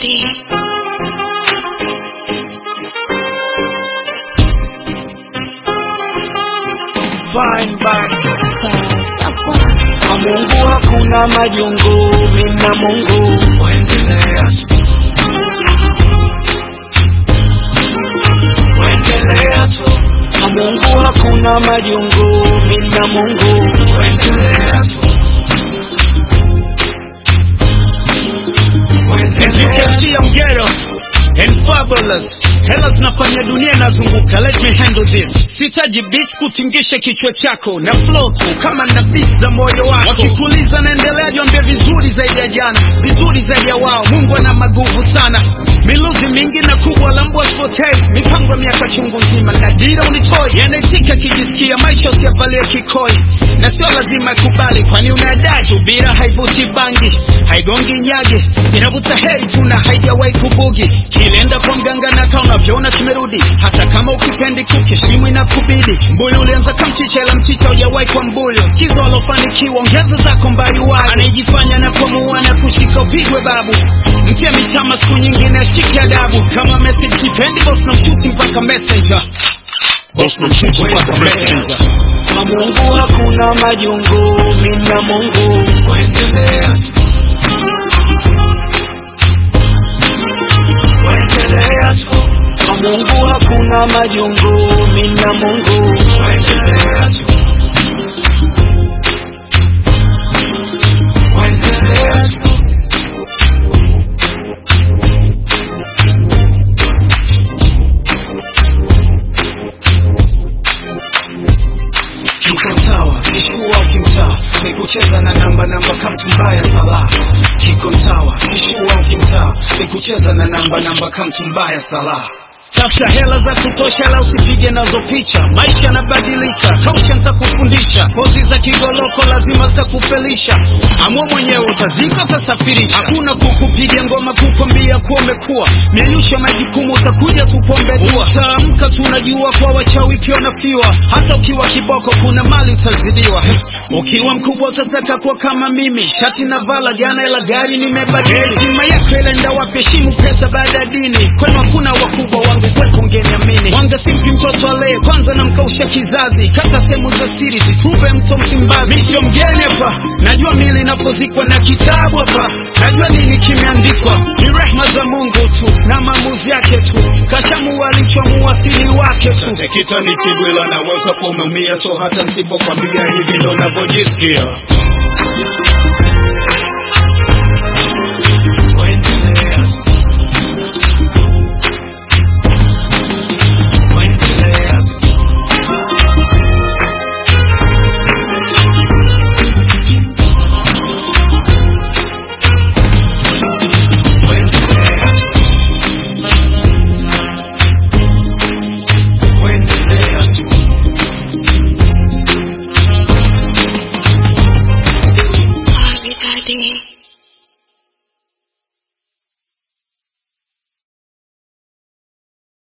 Fine, fine. Kwa Mungu hakuna majungu, mimi na Mungu waendelea tu. Waendelea tu. Kwa Mungu hakuna majungu, mimi na Mungu waendelea tu. As you can see, I'm ghetto and fabulous. Hela zinafanya dunia inazunguka, let me handle this. Sitaji beat kutingisha kichwa chako na flow tu kama na beat za moyo wako. Wakikuuliza naendelea, jiambie vizuri zaidi ya jana, vizuri zaidi ya wao. Mungu ana maguvu sana, miluzi mingi na kubwa la mbwa spotei, mipango ya miaka chungu nzima na dira unitoi, yanaitika kijisikia maisha usiyavalie kikoi, na sio lazima ikubali, kwani unadai subira haivuti bangi, haigongi nyage, inavuta heri tu na haijawahi kubugi. Kilienda kwa mganga na kama unavyoona kimerudi, hata kama ukipendi kukishimu inakubidi. Mbuyu ulianza kamchicha, ila mchicha hujawahi kwa mbuyu. Sikiza walofanikiwa, ongeza zako mbayuwayo. Anayejifanya na kuamua na kushika upigwe babu, mtia mitama siku nyingine ashike adabu. Kama message kipendi, boss na mshuti mpaka messenger, boss na mshuti mpaka messenger. Kwa Mungu hakuna majungu, mimi na Mungu waendelea tu. Waendelea tu. Kwa Mungu hakuna majungu, mimi na Mungu waendelea tu. Waendelea tu. Kiko sawa, kishua ukimtaa ni kucheza na namba namba kamtumbaya sala. Kiko sawa, kishua ukimtaa ni kucheza na namba namba kamtumbaya sala. Tafuta hela za kutosha, la usipige nazo picha. Maisha yanabadilika, kausha nitakufundisha. Pozi za kigoloko lazima zitakufelisha. Amua mwenyewe, utazika utasafirisha. Hakuna kukupiga ngoma kukwambia kuwa umekuwa mianyusha majukumu, utakuja kupombe dua. Utaamka tu unajua kwa wachawi pia wanafiwa. Hata ukiwa kiboko, kuna mali utazidiwa. Ukiwa mkubwa utataka kuwa kama mimi, shati na vala jana, ila gari nimebadili. Heshima yako ilaenda wapi? Heshimu pesa baada ya dini. Kwenu hakuna wakubwa wangu kweko ngeniamini. Wanga simpi mtoto alee kwanza, namkausha kizazi. Kata sehemu za siri zitupe mto Msimbazi. Mimi sio mgeni hapa, najua mili inapozikwa na kitabu hapa, najua nini kimeandikwa. Ni rehma za Mungu tu na maamuzi yake tu, kashamua alichoamua asili wake tu. Sasa kita ni tibwila na weza kuwa umeumia, so hata nisipokwambia hivi ndo navyojisikia.